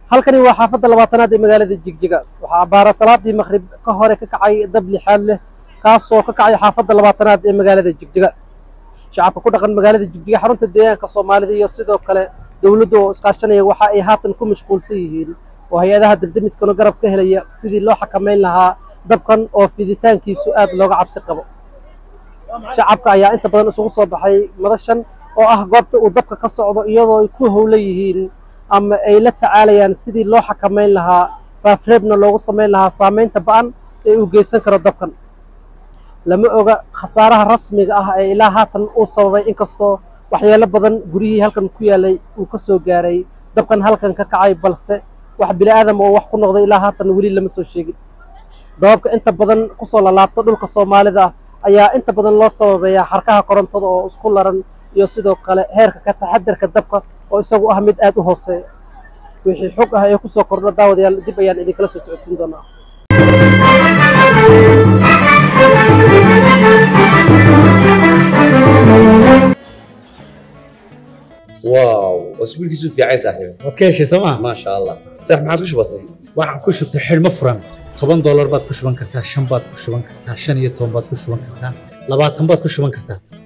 halkani waa xaafadda labaatanaad ee magaalada jigjiga waxaa abbaara salaadii maqhrib ka hore ka kacay dab lixaad leh kaasoo ka kacay xaafadda labaatanaad ee magaalada jigjiga shacabka ku dhaqan magaalada jigjiga xarunta deegaanka soomaalida iyo sidoo kale dowladda oo iskaashanaya waxa ay haatan ku mashquulsan yihiin oo hay-adaha debdemiskana garab ka helaya sidii loo xakamayn lahaa dabkan oo fiditaankiisu aad looga cabsi qabo shacabka ayaa inta badan isugu soo baxay madashan oo ah goobta uu dabka ka socdo iyadoo ay ku howlan yihiin ama ay la tacaalayaan sidii loo xakamayn lahaa faafreebna loogu samayn lahaa saamaynta ba'an ee uu geysan karo dabkan lama oga khasaaraha rasmiga ah ee ilaa haatan uu sababay inkastoo waxyeelo badan guryihii halkan ku yaalay uu ka soo gaaray dabkan halkan ka kacay balse wax bini aadam oo wax ku noqday ilaa haatan weli lama soo sheegin dababka inta badan kusoo lalaabta dhulka soomaalida ayaa inta badan loo sababeeyaa xarkaha korontada oo isku laran iyo sidoo kale heerka ka taxadarka dabka oo isagu ah mid aad u hooseeya wixii xog ah ee kusoo kordha daawadayaal dib ayaan idinkala soo socodsiin doonaa واو اسبوع كيسو في عايز صاحبي waad ka heshay sooma ما شاء الله صح ما عادش بسيط waxaan ku shubtay xidhmo furan toban doolar baad ku shuban kartaa shan baad ku shuban kartaa shan iyo toban baad ku shuban kartaa labaatan baad ku shuban kartaa